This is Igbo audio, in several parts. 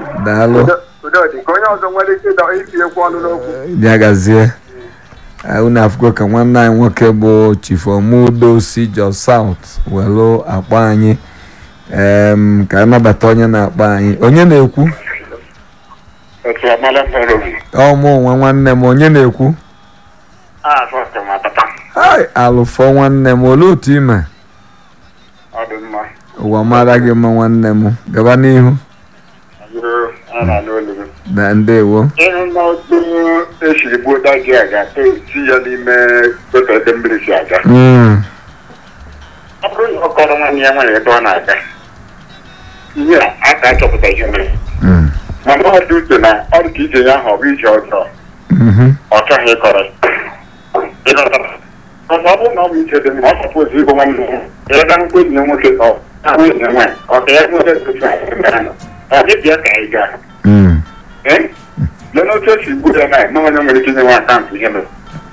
daalụ Udodị ka onye ọzọ nwere ike ịdọ itinyekwu ọnụ n'okwu bịa gazie Eh, unu afụgo ka nwanne anyị nwoke bụ chief omudo si jos south welu akpọ anyị em, ka anabata onye na-akpọ anyị onye na-ekwu otu amala mkpọrọ obi ọmụ nwa nwanne m onye na-ekwu a fọtụ ma papa ai alụfọ nwanne m olee otu ime ọ dị mma ụwa mara gị mma nwanne m gaba n'ihu azụrụ a na n'olu gị na ndewo ịhụ na otu esiri gbuo daji aga esi ya n'ime otu ebe mmiri si aga Mm, ọ bụrụ na ọ kọrọ nwanne ya nwere ebe ọ na-aga ihe a aka achọpụta ihe mere mm, mana ọ dị uche na ọ dị ka ije ya ahụ ọ bụ ije ọzọ mhm, ọ chọghị ịkọrọ ịghọtara ọzọ ọ bụrụ na ọ bụ ije dị mma ọ chọpụ ozi igbo nwanne ya ebe nkwụ enyi ya nwoke ọ ahụ enyi ya nwaanyị ọ ka ya nwere otu a ọ dịbịa ka anyị gaa mm. Eh? Lee otu esi gbuo ya na ma onye nwere ike inyenwe akaụntụ ihe mere.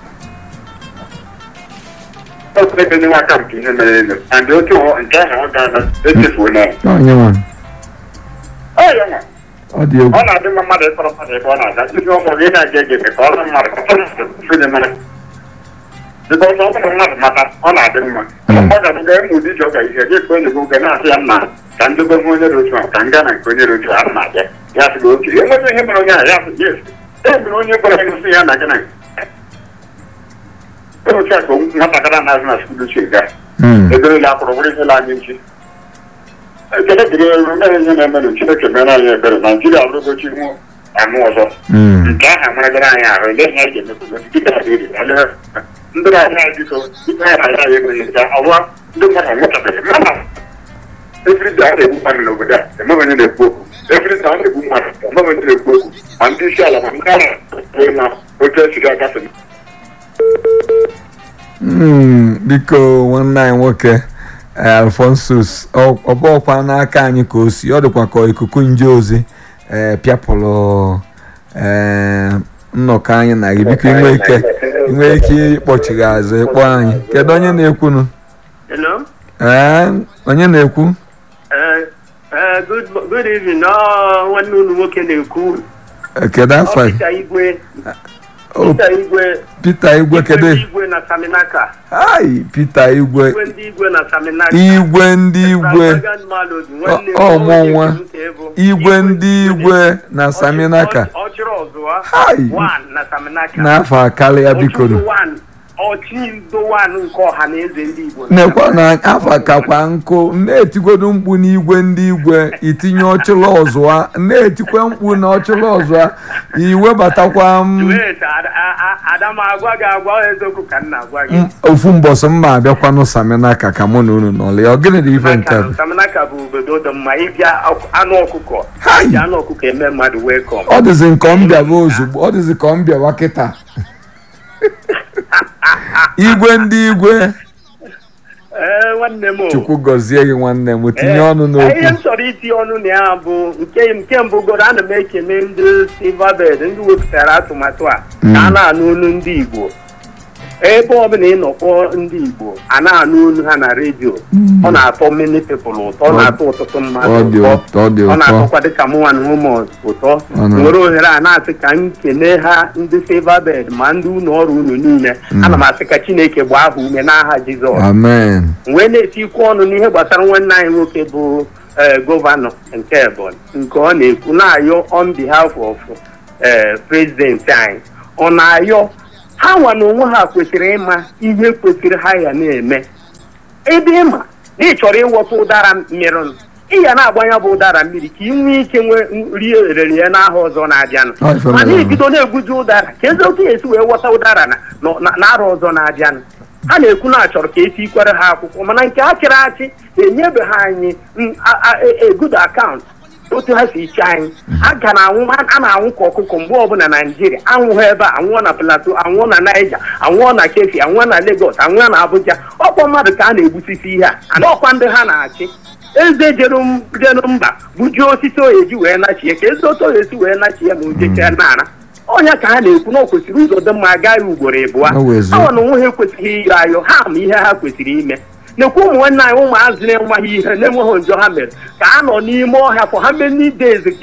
Otu ebe nyenwe akaụntụ ihe mere elu. And otu ọ- nke ahụ ọ ga-ana echefuo na ya. onye nwa Ọ ya nwa. ọ dị egwu Ọ na-adị mma mmadụ ịkọrọ mmadụ ebe ọ na-aga. Ihe ọ mụrụ ị na-aga ege ege ka ọ na mmadụ ka ọ na-efe dị mara. Dịka ọzọ ọ bụrụ mmadụ mata ọ na-adị mma. Mm. Ọ ga-abụ gaa ịmụ ụdị ije ọ ga ihe gị ekwe enyi gị oge na-asị ya mma ka ndobe hụ onye dị otu a ka m gaa na nke onye dị otu a ana m abịa. Ya sị gị oke enweghị ihe mere onye ahụ ya sị yes. E mere onye gwara gị sị ya na gị na otu a ka nwatakịrị na-azụ na skuulu si gaa Mm, eberela akwụrụ bụrụ ihe la anyị nchi ekele dịrị elu mere ihe na-emenụ chineke mere anyị ebere naijiria abụrụgochi ihu anụ ọzọ mm. nke ahụ amaragara anyị ahụ ele ihe anyị ga-emekwu dịka adịrị ele ndị na-ahịa anyị biko dịka anyị na-ahịa anyị ekweghị nke ọwa ndị mmadụ anwụchabeghị mmadụ efrida a na-egbu mmadụ n'obodo a emeghị onye na-ekwu okwu efrida a na-egbu mmadụ emeghị onye na-ekwu okwu ma ndị isi ala ma ndị agha na otu esi agafe Mm, biko nwanne anyị nwoke eh, alfonsus ọ ọ bụ ọkwa n'aka anyị ka o si ọ dịkwa ka ikuku nje ozi eh, pịapụrụ eh, nnọkọ anyị na gị biko inwe ike inwe ike ịkpọchighi azụ ịkpọ anyị kedu onye na-ekwunu Hello. ee onye na-ekwu Uh, uh, good good evening. No, nwanne unu nwoke na-ekwu. Eh, kedu afọ Ọ Peter Igwe. Oh, Peter Igwe. Peter igwe kedu ndị Igwe na Saminaka. ai Peter igwe Igwe ndị Igwe na Saminaka. igwe ndị igwe Extravagant Melody, nwanne m Ọ- ọ nwoke mụ nwa. nke bụ igwe ndị igwe na saminaka Ọ chịrị ọzụwa. Hai. One na Saminaka. n'afọ akarịa bikoro Ọchịndo one. Ọchịndo one nke ọha na eze ndị Igbo. nekwa na afa kakwa nkụ na-etigodo mkpu n'igwe ndị igwe itinye ọchịla ọzụwa na-etikwa mkpu na ọchịla ọzụwa iwebatakwa m Wait, Ada- a- a- Ada m agwa gị agwa eziokwu ka m na-agwa gị. m- ofu mbọsị mma abịakwanụ saminaka ka mụ na unu nọlị ọ gịnị dị ife nke a bụ? Saminaka bụ obodo dị mma ịbịa ọkụ- anụ ọkụkọ Hai. ji anụ ọkụkọ eme mmadụ welcome ọ dịzị nke ọ mbịawa ozugbo ọ dịzị ka ọ mbịawa kịta igwe ndị igwe ee nwanne m o. chukwu gọzie gị nwanne m tinye Ee, ọnụ ihe n'okwu m chọrọ iti ọnụ na ya bụ nke nke mbụ goro ana m ekene ndị silverbird ndị wepụtara atụmatụ a ka a na-anụ olu ndị igbo ebe ọbụla ị nọkpọ ndị igbo a na-anụ olu ha na redio ọ na-atọ many people ụtọ ọ na-atọ ọtụtụ mmadụ ọ dị ụtọ ụtọ ọ dị ọ ụtọ na-atọkwa dịka mụnwa na ụmụ ụtọ Ọ na- nwere ohere a na-asị ka m kene ha ndị silverbird ma ndị ụlọ ọrụ unu niile ana m asị ka chineke gbaa ha ume n'aha jizọs amen wee na-etikwu ọnụ n'ihe gbasara nwanne anyị nwoke bụ ee, gọvanọ nke Ebonyi nke ọ na-ekwu na-ayọ on behalf of ee, prezidenti anyị ọ na-ayọ ha nwa na onwe ha kwesịrị ịma ihe kwesịrị ha ya na-eme ebe ịma na ị chọrọ ịghọta ụdara mmiri ị ya na-agbanya bụ ụdara mmiri ka ị nwee ike nwee rie erere ya n'aha ọzọ na-abịanụ Ọ ife mana mere ibido na-eguzi ụdara ka ezi otu esi wee ghọta ụdara na na- na arọ ọzọ na-abịanụ ha na-ekwu na achọrọ ka etikwere ha akwụkwọ mana nke achịrị achị enyebeghị anyị mm, a- a- a- a good account otu ha si iche anyị a ga na-anwụ a na-anwụ ka ọkụkọ mgbe ọbụla naijiria anwụghị ebe a anwụọ na plateau anwụọ na naija anwụọ na kefi anwụọ na lagos anwụọ na abuja ọkwa mmadụ ka a na-egbusisi ihe a ana ọkwa ndị ha na-achị eze jere m- jere mba bujuo osisi oyeji wee nachie ka eze otu oyesi wee nachie ma o jechee nara ọnya ka ha na-ekwu na o kwesịrị ụzọ dị mma agaghị ugboro ịbụa O wee zuo. awa na onwe ha ekwesịghị ire ayọ ha ma ihe ha kwesịrị ime nekwa ụmụ nwanne anyị ụmụazị na-enweghị ihe na-enweghị njọ ha mere ka a nọ n'ime ọhịa for how many days